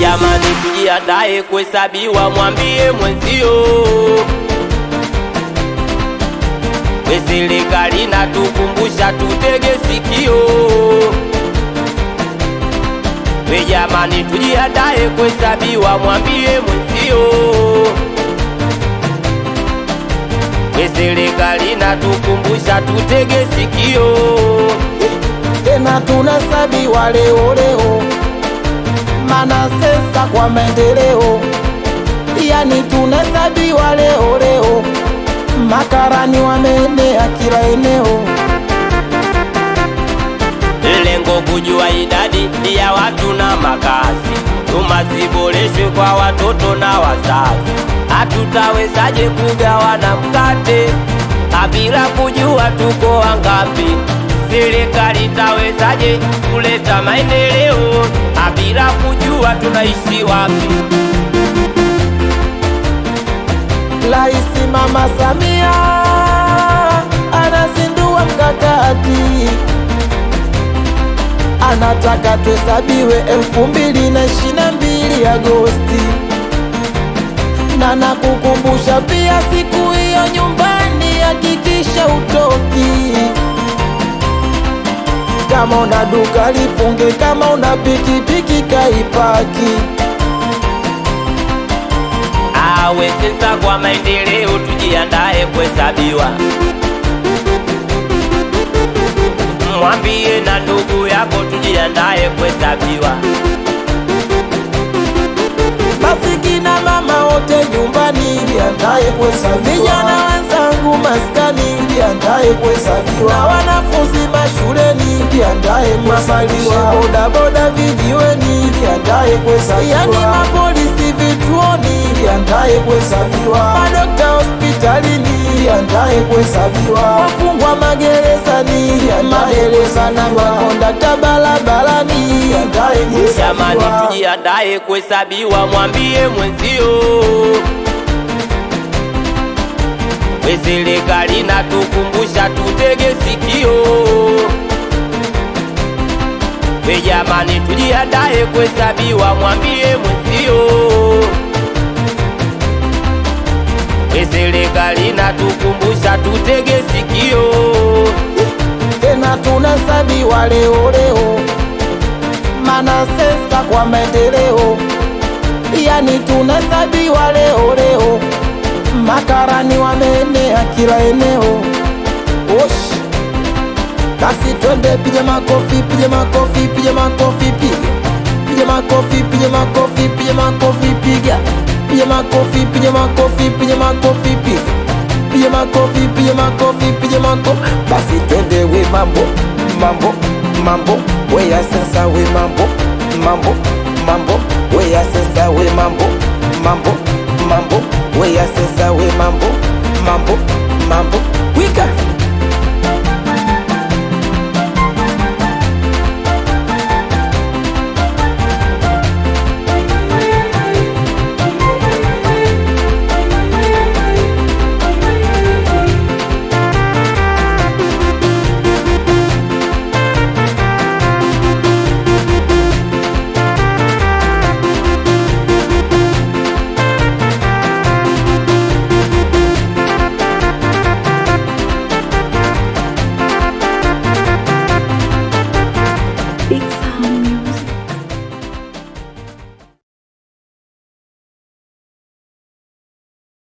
jamani, tujiandae kuhesabiwa, mwambie mwenzio we serikali natukumbusha tutege sikio. We jamani, tujiandae kuhesabiwa, mwambie mwenzio we serikali natukumbusha tutege sikio. tena tunahesabiwa leo leo, mana sensa kwa maendeleo, yani tunahesabiwa leo leo, makarani wameenea kila eneo. lengo kujua idadi ya watu na makazi, huduma ziboreshwe kwa watoto na wazazi. Hatutawezaje kugawana mkate bila kujua tuko wangapi? Serikali itawezaje kuleta maendeleo bila kujua tunaishi wapi? Rais Mama Samia anazindua mkakati, anataka tuhesabiwe elfu mbili na ishirini na mbili Agosti, na nakukumbusha pia siku hiyo nyumbani, hakikisha utoki. Kama una duka lifunge, kama una pikipiki kaipaki. awe sasa kwa maendeleo, tujiandae kuhesabiwa. Mwambie na ndugu yako tujiandae kuhesabiwa. Basi kina mama wote nyumbani, jiandae kuhesabiwa. Vijana wenzangu maskani, jiandae kuhesabiwa. Na wanafunzi mashuleni, jiandae kuhesabiwa. Boda boda vijiweni, jiandae kuhesabiwa. Yani mapolisi vituoni, jiandae kuhesabiwa. Madokta hospitalini, jiandae kuhesabiwa. Wafungwa magerezani, magereza na makondakta barabarani, jiandae Jamani, kuhesabiwa. tujiandae kuhesabiwa, mwambie mwenzio we serikali natukumbusha tutege sikio. We jamani, tujiandae kuhesabiwa, mwambie mwenzio we serikali natukumbusha tutege sikio. tena tunahesabiwa leo leo, mana sensa kwa maendeleo, yani tunahesabiwa leo leo, makarani wameenea kila eneo. Osh, basi twende, piga makofi, piga makofi, piga makofi, piga piga makofi, piga makofi, piga makofi, piga piga makofi, piga makofi, piga makofi, piga piga makofi, piga makofi, piga makofi. Basi twende we mambo mambo mambo, we ya sasa we mambo mambo mambo, we ya sasa we mambo mambo mambo, we ya sasa we mambo mambo mambo, wika